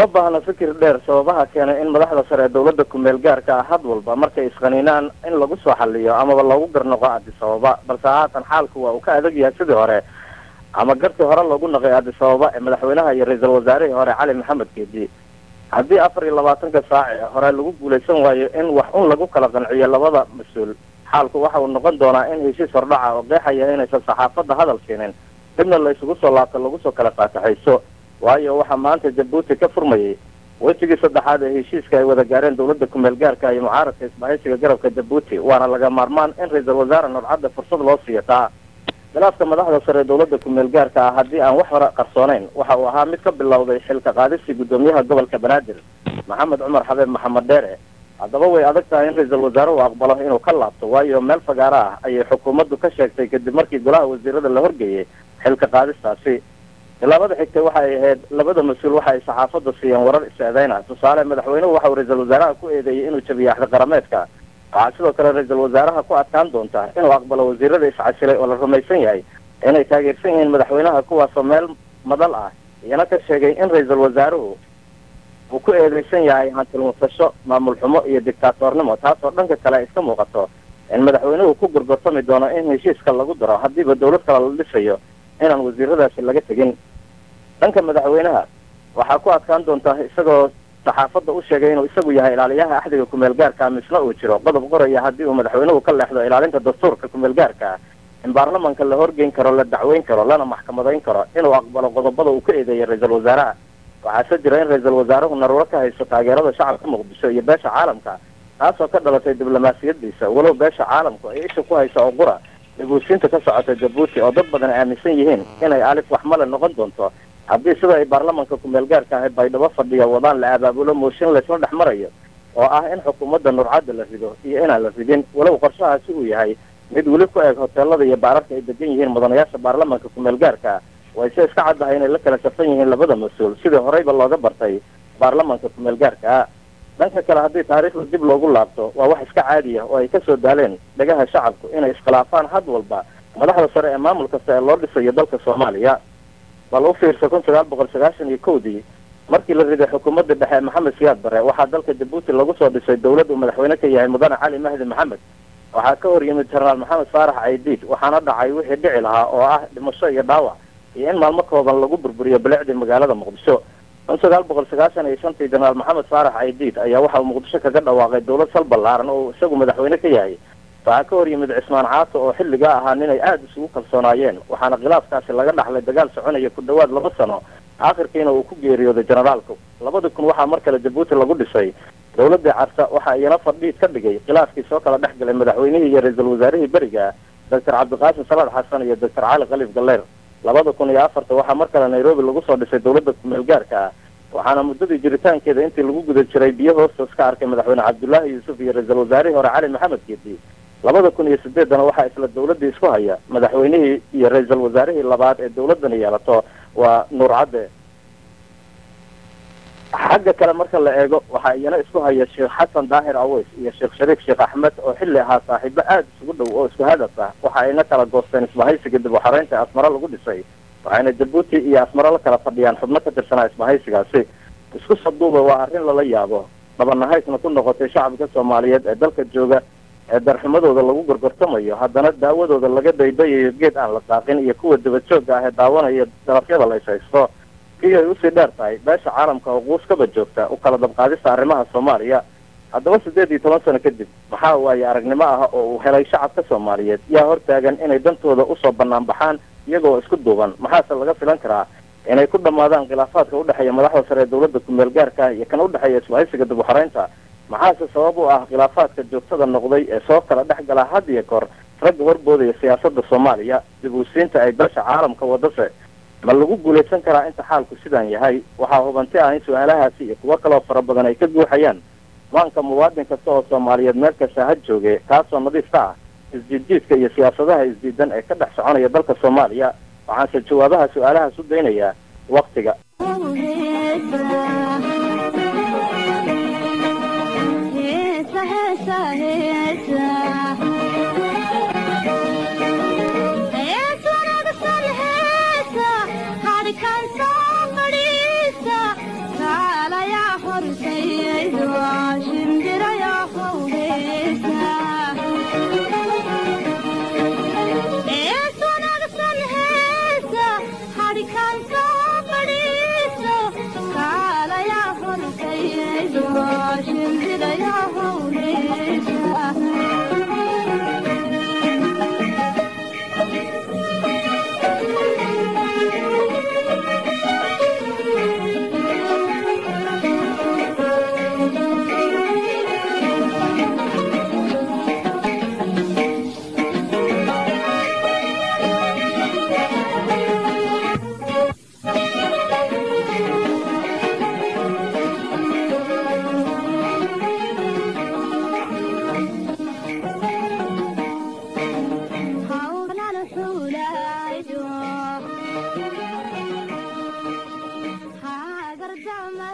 uma baahna fikir dheer sababaha keenay in madaxda sare ee dawladda kumeel gaarka ah had walba markay isqaniinaan in lagu soo xaliyo amaba loogu garnoqo addis ababa balse haatan xaalku waa uu ka adag yahay sidii hore ama gartii hore loogu naqay addis ababa ee madaxweynaha iyo ra-iisul wasaarihii hore cali maxamed geedi haddii afar iyo labaatanka saac ee hore lagu guulaysan waayo in wax un lagu kala qanciyo labada mas-uul xaalku waxa uu noqon doonaa in heshiis hordhaca oo qeexaya inaysan saxaafadda hadal siinin dibna la isugu soo laabto lagu soo kala faataxayso waayo waxaa maanta jabuuti ka furmayay wejigii saddexaad ee heshiiska ay wada gaareen dawladda kumeel gaarka iyo mucaaradka isbahaysiga garabka jabuuti waana laga maarmaan in ra-iisul wasaare nurcadda fursad loo siiyo taa khilaafka madaxda sare ee dawladda kumeel gaarka ah haddii aan wax hore qarsoonayn waxa uu ahaa mid ka bilowday xilka qaadistii guddoomiyaha gobolka banaadir maxamed cumar xabeeb maxamed dheere haddaba way adag tahay in ra-iisul wasaare uu aqbalo inuu ka laabto waayo meel fagaaro ah ayay xukuumaddu ka sheegtay kadib markii golaha wasiirada la horgeeyey xilka qaadistaasi tilaabada xigtay waxa ay ahayd labada mas-uul waxa ay saxaafadda siiyeen warar is-eedeyna tusaale madaxweynuhu waxa uu ra-iisul wasaaraha ku eedeeyey inuu jabiyo axdi qarameedka waxaa sidoo kale ra-iisul wasaaraha ku adkaan doonta inuu aqbalo wasiirada iscasilay oo la rumaysan yahay inay taageersan yihiin madaxweynaha kuwaasoo meel madal ah iyana ka sheegay in ra-iisul wasaaruhu uu ku eedeysan yahay hantilmusasho maamul xumo iyo dictaatornimo taasoo dhanka kale ay iska muuqato in madaxweynuhu ku gorgortami doono in heshiiska lagu daro haddiiba dawlad kale la dhisayo inaan wasiiradaasi laga tegin dhanka madaxweynaha waxaa ku adkaan doontaa isagoo saxaafadda u sheegay inuu isagu yahay ilaaliyaha axdiga kumeel gaarka misna uu jiro qodob qoraya haddii uu madaxweynuhu ka leexdo ilaalinta dastuurka kumeel gaarka in baarlamanka la horgeyn karo la dacweyn karo lana maxkamadayn karo inuu aqbalo qodobada uu ka eedeeyay ra-iisul wasaaraha waxaase jira in ra-iisul wasaaruhu naruuro ka haysto taageerada shacabka muqdisho iyo beesha caalamka taasoo ka dhalatay diblomaasiyadiisa walow beesha caalamku ay isha ku hayso oo qura dhibuusiinta ka socota jabuuti oo dad badan aaminsan yihiin inay alif waxmale noqon doonto haddii sida ay baarlamanka kumeel gaarka ahay baydhabo fadhiya wadaan la abaabulo mooshin laysla dhex marayo oo ah in xukuumadda nurcadda la rido iyo inaan la ridin walow qorshahaasi uu yahay mid weli ku eg hoteelada iyo baararka ay degan yihiin mudanayaasha baarlamanka kumeel gaarka wayse iska caddahay inay la kala safan yihiin labada mas-uul sidii horeyba looga bartay baarlamanka kumeel gaarka dhanka kale haddii taariikhda dib loogu laabto waa wax iska caadiya oo ay kasoo daaleen dhagaha shacabku inay iskhilaafaan had walba madaxda sare ee maamul kasta ee loo dhisayo dalka soomaaliya bal u fiirsa kun sagaal boqol sagaashan iyo kowdii markii la riday xukuumadda dhexe maxamed siyaad bare waxaa dalka jabuuti lagu soo dhisay dawlad uu madaxweyne ka yahay mudane cali mahdi maxamed waxaa ka hor yimid jenaraal maxamed faarax caydiid waxaana dhacay wixii dhici lahaa oo ah dhimasho iyo dhaawac iyo in maalmo kooban lagu burburiyo bilicdii magaalada muqdisho kun sagaal boqol sagaashan iyo shantii jenaraal maxamed faarax caydiid ayaa waxa uu muqdisho kaga dhawaaqay dawlad sal ballaaran oo isagu madaxweyne ka yahay waxaa ka hor yimid cismaan caato oo xilligaa ahaa ninay aada isugu kalsoonaayeen waxaana khilaafkaasi laga dhaxlay dagaal soconaya ku dhawaad laba sano aakhirkiina uu ku geeriyooday generaalku labada kun waxaa mar kale jabuuti lagu dhisay dawladii carta waxa iyana fadhiid ka dhigay khilaafkii soo kala dhex galay madaxweynihii iyo ra-iisul wasaarihii beriga doctor cabdiqaasim salaad xasan iyo doctor cali khaliif galleer labada kun iyo afarta waxaa mar kale nairobi lagu soo dhisay dawladda kumeel gaarka ah waxaana muddadii jiritaankeeda intii lagu guda jiray biyo hoostoos ka arkay madaxweyne cabdullaahi yuusuf iyo ra-iisul wasaarihii hore cali maxamed geedi labada kun iyo sideedana waxaa isla dawladdii isku haya madaxweynihii iyo ra-iisul wasaarihii labaad ee dawladdani yeelato waa nuur cadde xagga kale marka la eego waxaa iyana isku haya sheekh xasan daahir aweys iyo sheekh shariif sheekh axmed oo xilli ahaa saaxiibo aada isugu dhow oo isku hadaf ah waxa ayna kala goosteen isbahaysiga dib uxareynta asmaro lagu dhisay waxayna jabuuti iyo asmaro la kala fadhiyaan xubno ka tirsanaa isbahaysigaasi isku saduuba waa arrin lala yaabo dhabanahaysna ku noqotay shacabka soomaaliyeed ee dalka jooga ee darxumadooda lagu gorgortamayo haddana daawadooda laga daydayayo geed aan la daaqin iyo kuwa dabadjoogga ah ee daawanaya darafyada la ishaysto kii ay usii dheer tahay beesha caalamka oo quuskaba joogta u kala dabqaadista arrimaha soomaaliya haddaba siddeed iyo toban sano kadib maxaa waaye aragnimo ah oo uu helay shacabka soomaaliyeed yaa hortaagan inay dantooda usoo bannaan baxaan iyagoo isku duuban maxaase laga filan karaa inay ku dhammaadaan khilaafaadka udhexeeya madaxda sare ee dawladda kumeel gaarka iyo kan udhexeeya isbahaysiga dib uxareynta maxaase sabab u ah khilaafaadka joogtada noqday ee soo kala dhex gala had iyo koor ragga warboodaya siyaasadda soomaaliya dib uusiinta ay beesha caalamka wadase ma lagu guulaysan karaa inta xaalku sidaan yahay waxaa hubanti ah in su-aalahaasi iyo kuwo kaloo fara badan ay ka guuxayaan maanka muwaadin kasta oo soomaaliyeed meel kasta ha jooge kaasoo nadiif ka ah isjiidjiidka iyo siyaasadaha isdiidan ee ka dhex soconaya dalka soomaaliya waxaanse jawaabaha su-aalahaas u daynayaa waktiga Heesa fahma